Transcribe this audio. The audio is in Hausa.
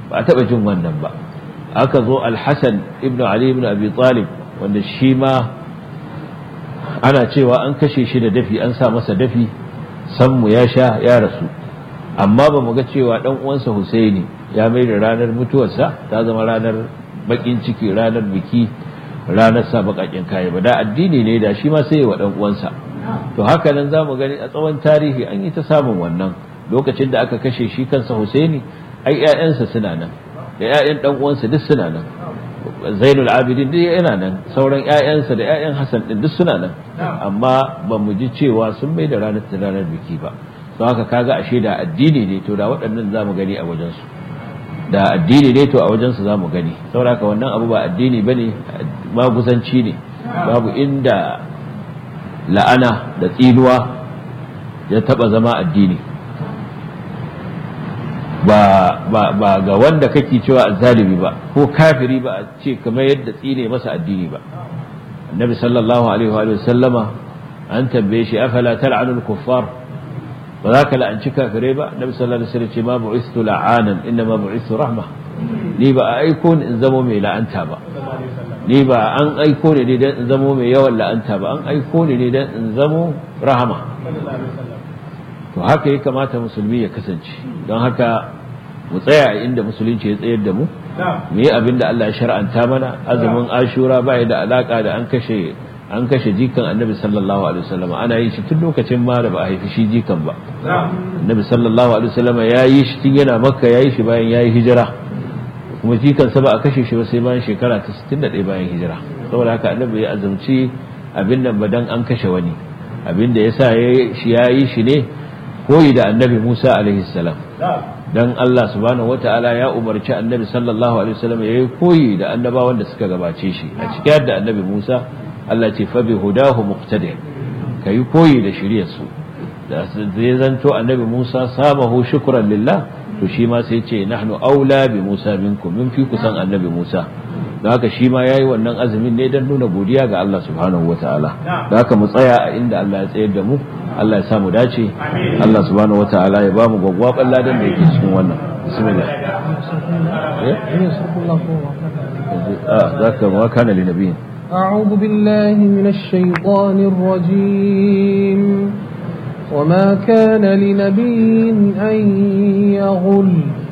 ba a taɓa jin wannan ba aka zo alhassan ibn ali ibn abi talib wanda shi ma ana cewa an kashe shi da dafi an sa masa dafi sammu ya sha ya rasu amma ba mu ga cewa dan uwansa husaini ya mai da ranar mutuwarsa ta zama ranar bakin ciki ranar biki ranar sa bakakin kaya ba da addini ne da shi ma sai wa dan uwansa to haka nan za mu gani a tsawon tarihi an yi ta samun wannan lokacin da aka kashe shi kansa husaini ai ƴaƴansa suna nan da ƴaƴan dan uwansa duk suna nan zainul abidin duk yana nan sauran ƴaƴansa da ƴaƴan hasan din duk suna nan amma ba mu ji cewa sun mai da ranar ranar biki ba don haka kaga ashe da addini ne to da waɗannan za mu gani a wajensu da addini ne to a wajensu za mu gani saboda haka wannan abu ba addini ba ne maguzanci ne babu inda la'ana da tsinuwa ya taɓa zama addini ba ba ga wanda kake cewa zalimi ba ko kafiri ba a ce kamar yadda tsine masa addini ba annabi sallallahu alaihi wa sallama an tambaye shi afala tal'anul kuffar ba za ka la'anci kafirai ba nabi sallallahu alaihi wasallam ce ma bu'istu la'anan inna ma bu'istu rahma ni ba a aiko ni in zamo mai la'anta ba ni ba an aiko ni ne dan in zamo mai yawan la'anta ba an aiko ni ne dan in zamo rahama to haka ya kamata musulmi ya kasance don haka mu tsaya a inda musulunci ya tsayar da mu mu yi abin da Allah ya shar'anta mana azumin ashura ba da alaka da an kashe an kashe jikan annabi sallallahu alaihi wasallam ana yin shi tun lokacin ma da ba a haifi shi jikan ba annabi sallallahu alaihi wasallam ya yi shi tun yana makka ya yi shi bayan ya yi hijira kuma jikan sa ba a kashe shi ba sai bayan shekara ta 61 bayan hijira saboda haka annabi ya azumci abin nan ba dan an kashe wani abin da yasa shi ya yi shi ne koyi da annabi Musa alaihi salam dan Allah subhanahu wataala ya umarci annabi sallallahu alaihi wasallam ya yi koyi da annabawan da suka gabace shi a cikin da annabi Musa Allah ce fa bi hudahu muqtadi kai koyi da shiriyar su da zai zanto annabi Musa samahu shukran lillah to shi ma sai ce nahnu aula bi Musa minkum min fi kusan annabi Musa da haka shi ma yayi wannan azumin ne dan nuna godiya ga Allah subhanahu wataala da haka mu tsaya a inda Allah ya tsayar da mu Allah ya samu dace Allah subhanahu wataala ya ba mu gwagwaban ladan da yake cikin wannan bismillah eh zaka ma kana li nabiyin أعوذ بالله من الشيطان الرجيم وما كان لنبي أن يغل